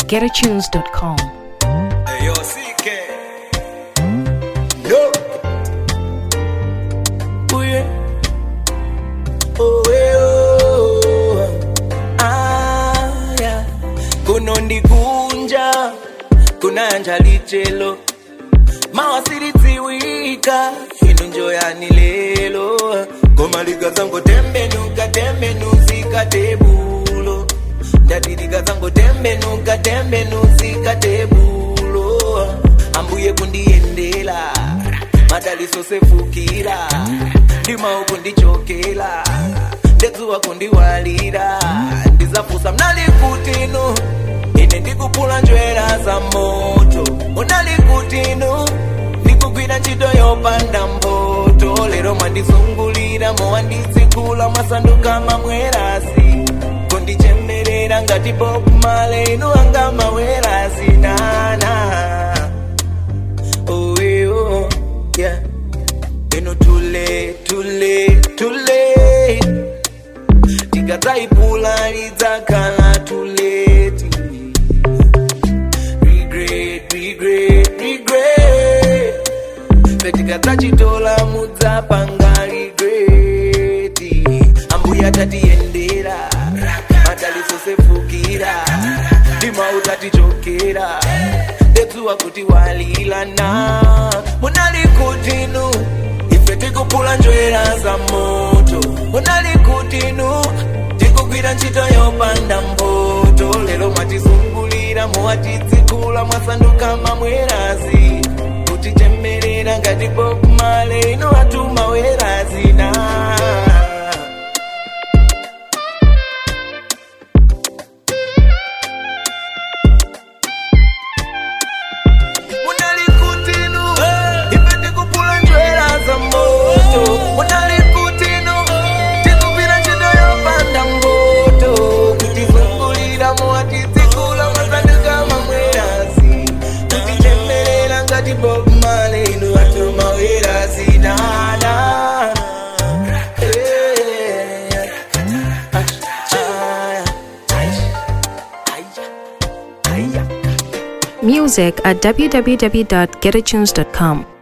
www.getatunes.com. Hey, yo, CK. Yo. Oh, yeah. Oh, yeah, oh. Ah, yeah. kunondikunja kunanja lichelo mawasiridziwika inu njoyani lelo goma likazango tembenuka tembenuzika tebulo ndati likazango tembenuka tembenuzika tebulo ambuye kundiyendela madaliso sefukira ndima ukundichokela ndedzuwa kundiwalira ndizafusa mnalikutinu ine ndikupula njwera za moto unalikutinu ndikugwira ntchito yopanda mboto lero mwandizungulira mowandizikula mwasanduka mamwerasi kundichemerera ngati bob male inu anga mawerasi nana oh, eh, oh, yeah. inu tule tule tule tikadzaipula lidzakhala tuleti regret regret regret petikadzachitola mudzapanga regreti ambuya tatiyendera madaliso sefukira ndima utatichokera ndedzuwa kuti walilana munalikutinu ife tikupula njwera za moto munalikutinu tikugwira ntchito yopanda mboto lero mwatizungulira muwatidzikula mwasanduka mamwerazi kutichemerera ngati bob male ino atuma werazi na munalikutinu ife tikupula njwera za moto munalikutinu tikugwira ntchito yopanda mboto kutizungulira muwatizikula mwasanduka mamwerazi kutichemerera ngati bob male inu atuma werazi nana Music at www.getatunes.com.